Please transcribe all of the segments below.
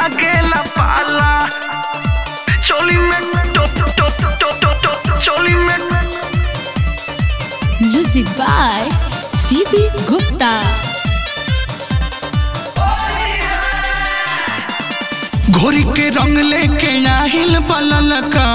लागेला पाला चोली में टो टो टो टो टो टो चोली में Music by CB Gupta. घोरी के रंग लेके आहिल बलल का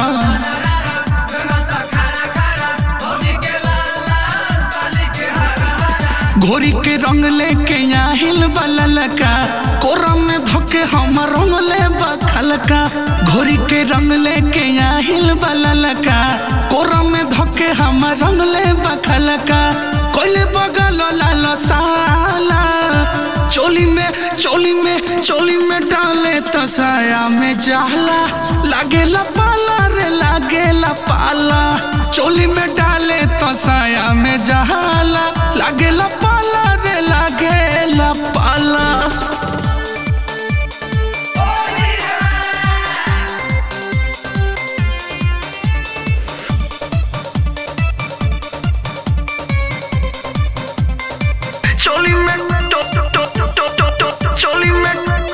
घोरी के रंग लेके आहिल बलल का कोरा में धोके हम रंग ले बखल का घोरी के रंग लेके आहिल बलल का कोरा में धोके हम रंग ले बखल का कोइले बगल लाल साला चोली में चोली में चोली में डाले तो साया में जाला लागेला पाला रे लागेला पाला चोली में डाले तो साया में जाला लागेला पाला रे लागेला पाला चोली में टो टो टो टो टो टो चोली में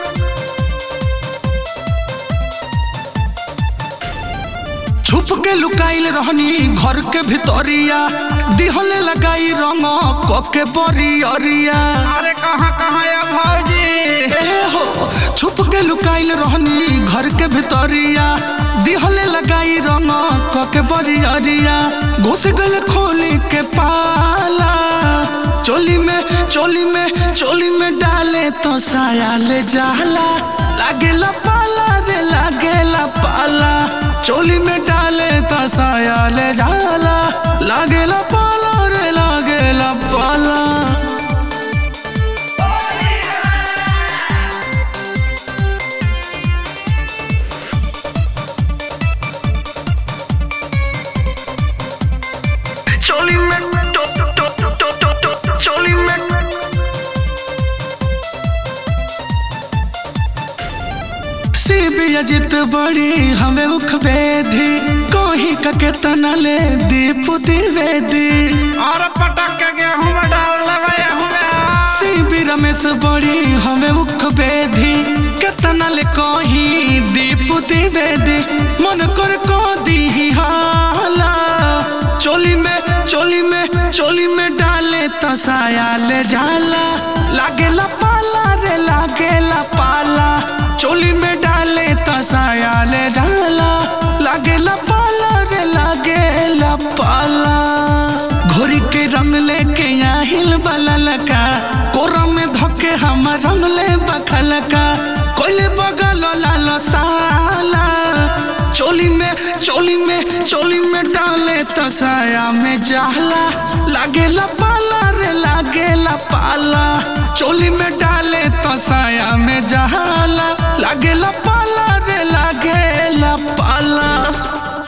छुप के लुकाइल रहनी घर के भितरिया दिहले लगाई रंग कके बरियरिया अरे कहाँ कहाँ या भौजी ए हो छुप के लुकाइल रहनी घर के भितरिया दिहले लगाई रंग कके बरियरिया घुस गल खोली के पाला चोली में चोली में चोली में डाले तो साया ले जाला लागेला पाला रे लागेला पाला चोली में डाले तो साया ले जाला लागेला पाला रे लागेला पाला चोली में टो टो टो टो टो टो चोली में सीबी अजित बड़ी हमें मुख वेदी कोही कके तना ले दीप द्विवेदी और पटक के गेहूं में डाल लगे हुए सीबी रमेश बड़ी हमें मुख वेदी केतना ले कोही दीप द्विवेदी मन कर को दी हाला चोली में चोली में चोली में डाले तो साया ले जाला लागेला पाला रे लागेला पाला चोली में डाले तो साया ले जाला लागेला पाला रे लागेला पाला घोरी के रंग लेके आहिल बलल का कोरा में धोके हम रंग ले बखल का कोइले बगल लाल साला चोली में चोली में चोली में डाले तो साया में जाला लागेला पाला रे लागेला पाला चोली में डाले तो साया में जहा